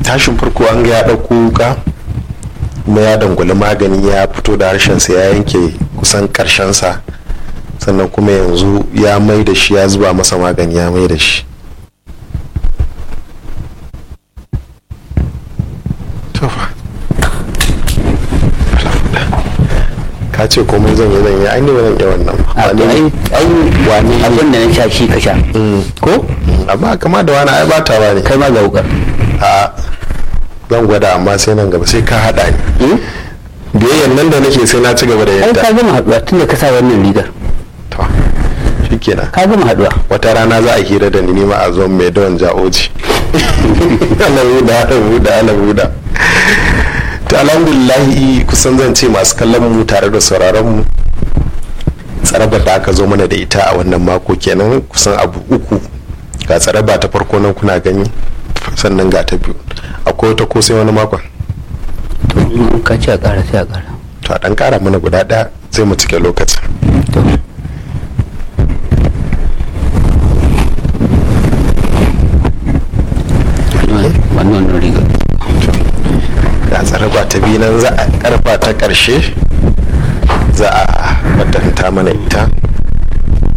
tashin farko an ga ya ɗauko wuka kuma ya dangwali magani ya fito da harshensa ya yanke kusan ƙarshensa sannan kuma yanzu ya mai da shi ya zuba masa magani ya mai da shi tofa ka ce komai zan yi zan yi ai ne ba zan iya wannan ba a to ai ai wani abin da na sha shi ka sha ko amma kama da wani ai ba ta ba ne kai ma ga wukar a zan gwada amma sai nan gaba sai ka haɗa ni biyayyan nan da nake sai na ci gaba da ai yadda ka gama haduwa tunda ka sa wannan rigar to shikenan ka gama haduwa wata rana za a hira da ni nima a zo mai don ja'oji ana buda ana buda ana buda to alhamdulillahi kusan zan ce masu kallon mu tare da sauraron mu tsarabar da aka zo mana da ita a wannan mako kenan kusan abu uku ga tsaraba ta farko nan kuna gani sannan ga ta biyu akwai wata ko sai wani makon to in ka ce a kara sai a kara to a dan kara mana guda daya sai mu cike lokacin to wannan wannan rigar ga tsaraba ta biyu nan za a karfa ta karshe za a wadanta mana ita